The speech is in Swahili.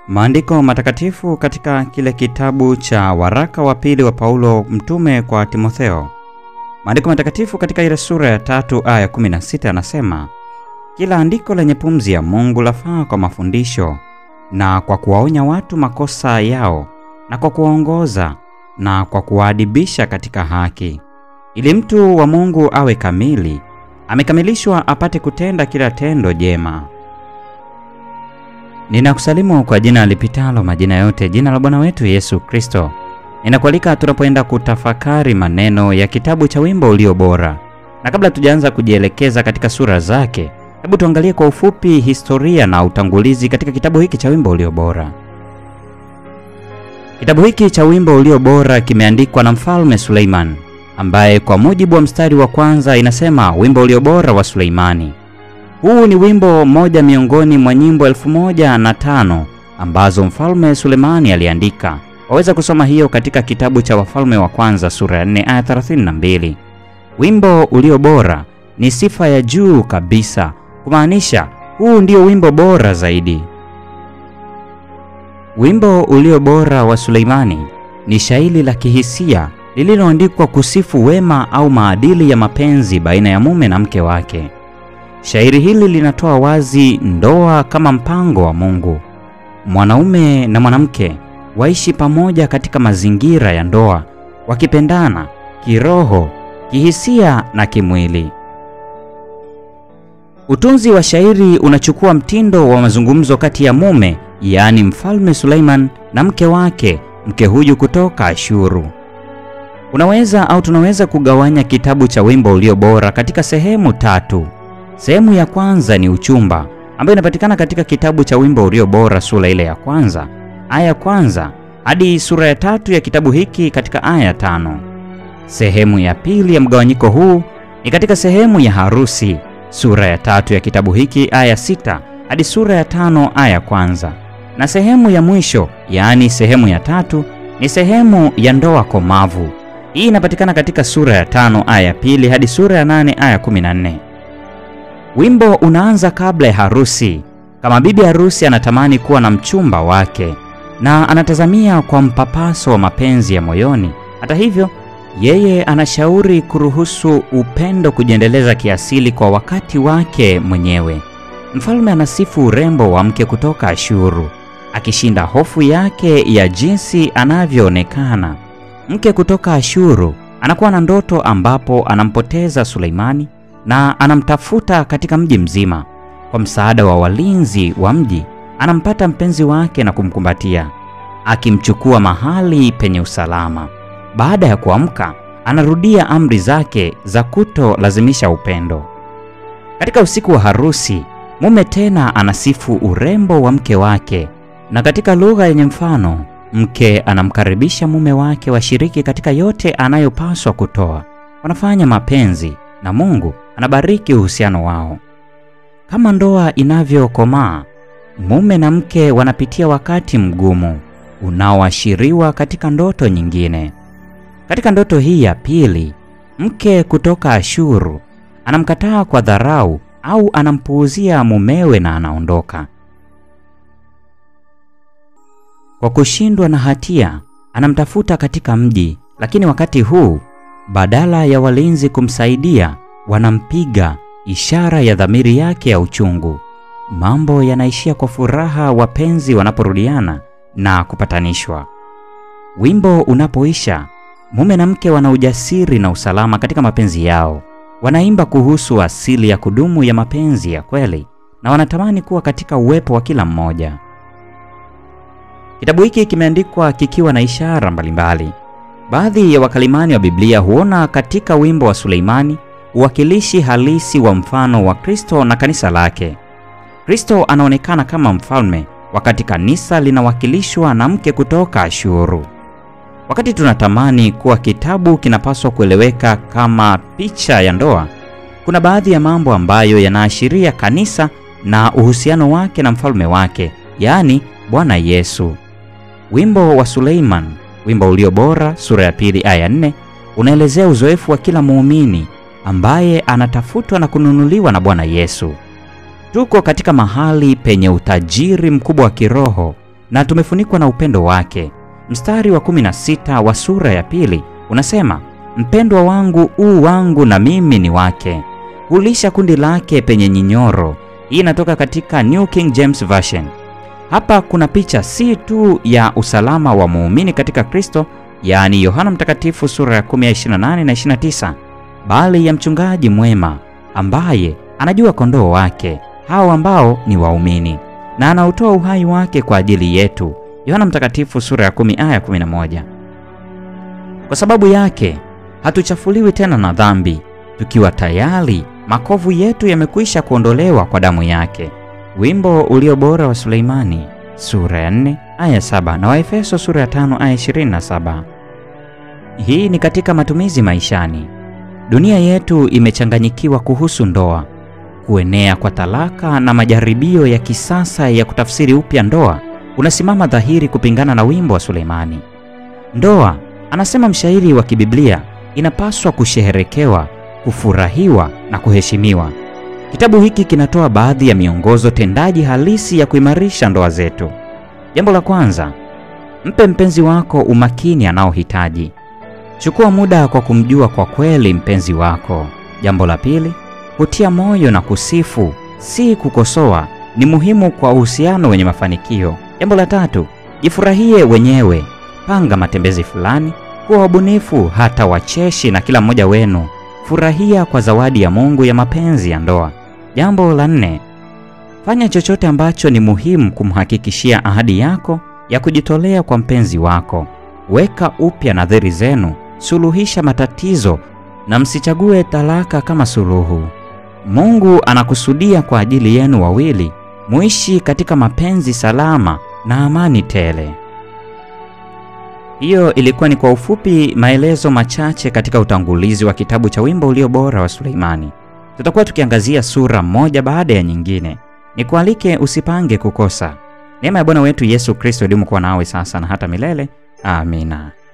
Maandiko matakatifu katika kile kitabu cha waraka wa pili wa Paulo mtume kwa Timotheo. Maandiko matakatifu katika ile sura ya tatu aya 16 anasema, kila andiko lenye pumzi ya Mungu lafaa kwa mafundisho na kwa kuwaonya watu makosa yao na kwa kuwaongoza na kwa kuwaadibisha katika haki, ili mtu wa Mungu awe kamili, amekamilishwa apate kutenda kila tendo jema. Ninakusalimu kwa jina lipitalo majina yote, jina la Bwana wetu Yesu Kristo. Ninakualika tunapoenda kutafakari maneno ya kitabu cha Wimbo Ulio Bora, na kabla tujaanza kujielekeza katika sura zake, hebu tuangalie kwa ufupi historia na utangulizi katika kitabu hiki cha Wimbo Ulio Bora. Kitabu hiki cha Wimbo Ulio Bora kimeandikwa na Mfalme Suleiman, ambaye kwa mujibu wa mstari wa kwanza inasema wimbo ulio bora wa Suleimani. Huu ni wimbo mmoja miongoni mwa nyimbo elfu moja na tano ambazo Mfalme Sulemani aliandika. Waweza kusoma hiyo katika kitabu cha Wafalme wa Kwanza sura ya 4 aya 32. Wimbo ulio bora ni sifa ya juu kabisa, kumaanisha huu ndio wimbo bora zaidi. Wimbo ulio bora wa Suleimani ni shairi la kihisia lililoandikwa kusifu wema au maadili ya mapenzi baina ya mume na mke wake. Shairi hili linatoa wazi ndoa kama mpango wa Mungu. Mwanaume na mwanamke waishi pamoja katika mazingira ya ndoa, wakipendana kiroho, kihisia na kimwili. Utunzi wa shairi unachukua mtindo wa mazungumzo kati ya mume, yaani Mfalme Suleiman na mke wake, mke huyu kutoka Ashuru. Unaweza au tunaweza kugawanya kitabu cha Wimbo Ulio Bora katika sehemu tatu. Sehemu ya kwanza ni uchumba, ambayo inapatikana katika kitabu cha Wimbo Ulio Bora sura ile ya kwanza aya ya kwanza hadi sura ya tatu ya kitabu hiki katika aya ya tano. Sehemu ya pili ya mgawanyiko huu ni katika sehemu ya harusi sura ya tatu ya kitabu hiki aya ya sita hadi sura ya tano aya ya kwanza, na sehemu ya mwisho yaani sehemu ya tatu ni sehemu ya ndoa komavu. Hii inapatikana katika sura ya tano aya ya pili hadi sura ya nane aya kumi na nne. Wimbo unaanza kabla ya harusi, kama bibi harusi anatamani kuwa na mchumba wake na anatazamia kwa mpapaso wa mapenzi ya moyoni. Hata hivyo, yeye anashauri kuruhusu upendo kujiendeleza kiasili kwa wakati wake mwenyewe. Mfalme anasifu urembo wa mke kutoka Ashuru, akishinda hofu yake ya jinsi anavyoonekana. Mke kutoka Ashuru anakuwa na ndoto ambapo anampoteza Suleimani na anamtafuta katika mji mzima. Kwa msaada wa walinzi wa mji, anampata mpenzi wake na kumkumbatia, akimchukua mahali penye usalama. Baada ya kuamka, anarudia amri zake za kutolazimisha upendo. Katika usiku wa harusi, mume tena anasifu urembo wa mke wake, na katika lugha yenye mfano mke anamkaribisha mume wake washiriki katika yote anayopaswa kutoa. Wanafanya mapenzi na Mungu anabariki uhusiano wao. Kama ndoa inavyokomaa, mume na mke wanapitia wakati mgumu unaoashiriwa katika ndoto nyingine. Katika ndoto hii ya pili, mke kutoka Ashuru anamkataa kwa dharau au anampuuzia mumewe na anaondoka. Kwa kushindwa na hatia, anamtafuta katika mji, lakini wakati huu badala ya walinzi kumsaidia, wanampiga, ishara ya dhamiri yake ya uchungu. Mambo yanaishia kwa furaha wapenzi wanaporudiana na kupatanishwa. Wimbo unapoisha, mume na mke wana ujasiri na usalama katika mapenzi yao. Wanaimba kuhusu asili ya kudumu ya mapenzi ya kweli na wanatamani kuwa katika uwepo wa kila mmoja. Kitabu hiki kimeandikwa kikiwa na ishara mbalimbali. Baadhi ya wakalimani wa Biblia huona katika wimbo wa Suleimani uwakilishi halisi wa mfano wa Kristo na kanisa lake. Kristo anaonekana kama mfalme, wakati kanisa linawakilishwa na mke kutoka Ashuru. Wakati tunatamani kuwa kitabu kinapaswa kueleweka kama picha ya ndoa, kuna baadhi ya mambo ambayo yanaashiria kanisa na uhusiano wake na mfalme wake, yaani Bwana Yesu. Wimbo wa Suleiman, wimbo ulio bora, sura ya pili aya nne, unaelezea uzoefu wa kila muumini ambaye anatafutwa na kununuliwa na Bwana Yesu. Tuko katika mahali penye utajiri mkubwa wa kiroho na tumefunikwa na upendo wake. Mstari wa 16 wa sura ya pili unasema, mpendwa wangu u wangu na mimi ni wake, hulisha kundi lake penye nyinyoro. Hii inatoka katika New King James Version. Hapa kuna picha si tu ya usalama wa muumini katika Kristo, yaani Yohana Mtakatifu sura ya 10 ya 28 na 29, bali ya mchungaji mwema ambaye anajua kondoo wake hao ambao ni waumini na anautoa uhai wake kwa ajili yetu. Yohana Mtakatifu sura ya 10 aya 11. Kwa sababu yake hatuchafuliwi tena na dhambi, tukiwa tayari makovu yetu yamekwisha kuondolewa kwa damu yake. Wimbo ulio bora wa Suleimani sura ya 4 aya 7 na Waefeso sura ya 5 aya 27. Hii ni katika matumizi maishani. Dunia yetu imechanganyikiwa kuhusu ndoa. Kuenea kwa talaka na majaribio ya kisasa ya kutafsiri upya ndoa unasimama dhahiri kupingana na wimbo wa Suleimani. Ndoa, anasema mshairi wa kibiblia, inapaswa kusheherekewa, kufurahiwa na kuheshimiwa. Kitabu hiki kinatoa baadhi ya miongozo tendaji halisi ya kuimarisha ndoa zetu. Jambo la kwanza, mpe mpenzi wako umakini anaohitaji. Chukua muda kwa kumjua kwa kweli mpenzi wako. Jambo la pili, kutia moyo na kusifu, si kukosoa, ni muhimu kwa uhusiano wenye mafanikio. Jambo la tatu, jifurahie wenyewe. Panga matembezi fulani, kuwa wabunifu hata wacheshi na kila mmoja wenu. Furahia kwa zawadi ya Mungu ya mapenzi ya ndoa. Jambo la nne, fanya chochote ambacho ni muhimu kumhakikishia ahadi yako ya kujitolea kwa mpenzi wako. Weka upya nadhiri zenu, suluhisha matatizo na msichague talaka kama suluhu. Mungu anakusudia kwa ajili yenu wawili muishi katika mapenzi salama na amani tele. Hiyo ilikuwa ni kwa ufupi maelezo machache katika utangulizi wa kitabu cha Wimbo Ulio Bora wa Suleimani. Tutakuwa tukiangazia sura moja baada ya nyingine. Nikualike usipange kukosa. Neema ya Bwana wetu Yesu Kristo idumu kuwa nawe sasa na hata milele. Amina.